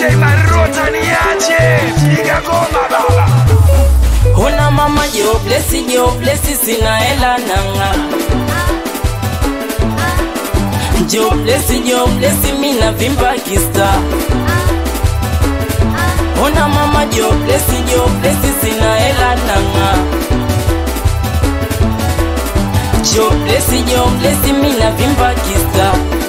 DJ Marota niache piga goma baba Ona mama joblesi joblesi sina hela nanga Joblesi joblesi mina vimba kista Ona mama joblesi joblesi sina hela nanga Joblesi joblesi mina vimba kista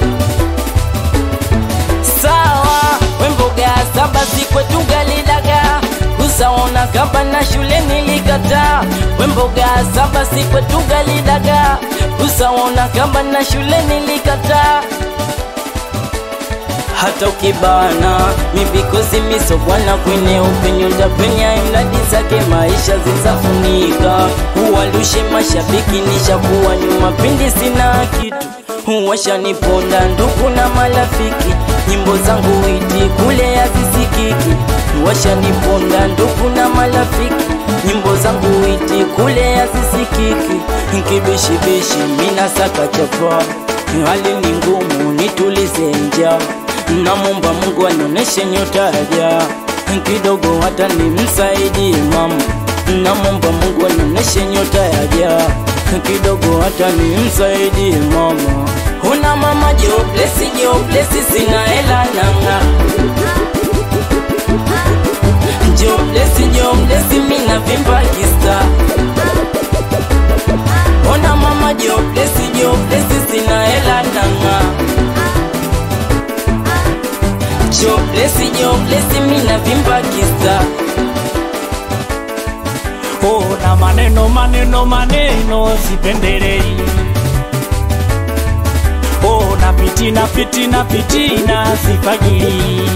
Sawa wemboga saba sikwetu galidaga kusaona kamba na shule nilikataa wemboga saba sikwetu galidaga kusaona kamba na shule nilikataa hata ukibana mibikozi misogwana kwenye upenyo tapenya imradi zake maisha zizafunika huwalushe mashabiki nishakuwa nyuma pindi sina kitu huwashaniponda ndugu na marafiki nyimbo zangu iti kule hazisikiki washaniponda ndugu na marafiki nyimbo zangu iti kule hazisikiki nkibishibishi mina saka chapa hali ni ngumu nitulize njaa namomba Mungu anioneshe nyota ya kidogo hata nimsaidie mama namomba Mungu anioneshe nyota ya kidogo hata nimsaidie mama Una mama joblesi joblesi sina hela nanga Joblesi joblesi mina vimba kista Ona mama joblesi joblesi sina hela nanga Joblesi joblesi mina vimba kista Oh, na maneno maneno maneno sipendelei. Oh, na fitina fitina fitina sifagili.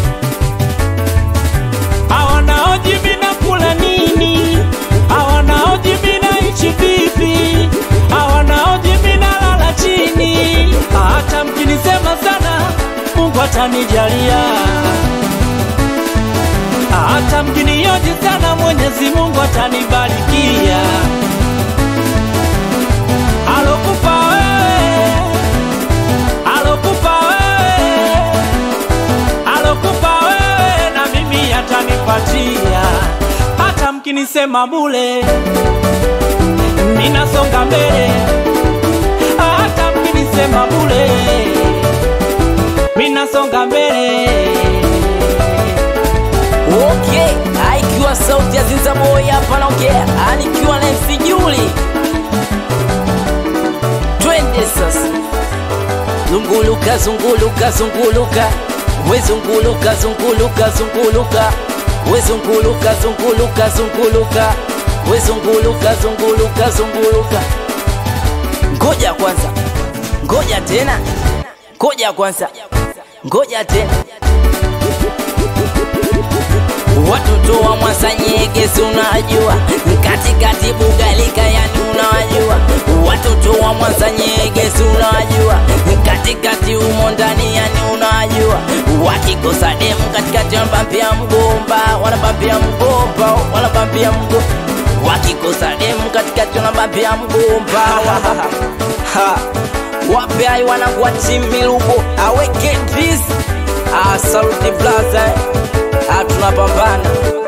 Hawanaoji mina kula nini, hawanaoji mina ishi vipi, hawanaoji mina lala chini. Hata mkinisema sana, Mungu atanijalia hata mkinioji sana Mwenyezi Mungu atanibarikia. Alokupa wewe, alokupa wewe, alokupa wewe na mimi atanipatia. Hata mkinisema bule, ninasonga mbele. Hata mkinisema bule, minasonga mbele. Okay, aikiwa sauti ya Zinza Boy hapa naongea, anikiwa na MC Juli. Twende sasa, zunguluka zunguluka zunguluka, we zunguluka zunguluka zunguluka, we zunguluka zunguluka zunguluka, we zunguluka zunguluka zunguluka. Ngoja kwanza, ngoja tena, ngoja kwanza, ngoja tena. Watoto wa Mwasanyege si unajua, katikati Bugalika yani unawajua. Watoto wa Mwasanyege si unajua, katikati umo ndani yani unajua. Wakikosa demu katikati wanabambia mgomba, wanabambia mgomba, wanabambia mgomba. Wakikosa demu katikati wanabambia mgomba, wanabambia Ha. Wape ai wanangu wa timu Miluko aweke dis. Ah, saluti blaza. Ah, tunapambana